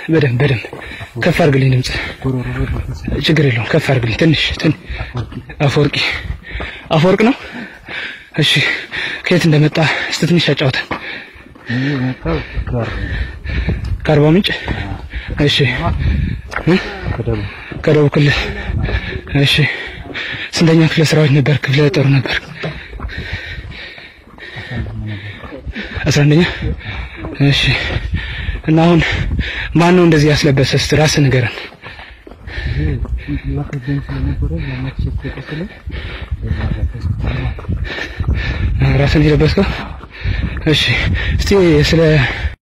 በደንብ በደንብ ከፍ አድርግልኝ ድምጽ። ችግር የለውም ከፍ አድርግልኝ ትንሽ ትን አፈወርቂ አፈወርቅ ነው። እሺ ከየት እንደመጣ እስቲ ትንሽ አጫውተን። ከአርባ ምንጭ እሺ እ? ከደቡብ ክልል እሺ ስንተኛ ክፍለ ሰራዊት ነበር? ክፍለ ጦር ነበር? አስራ አንደኛ እሺ እና አሁን ማን ነው እንደዚህ ያስለበሰ? እስቲ ራስህ ንገረን። ራስን የለበስከው? እሺ እስቲ ስለ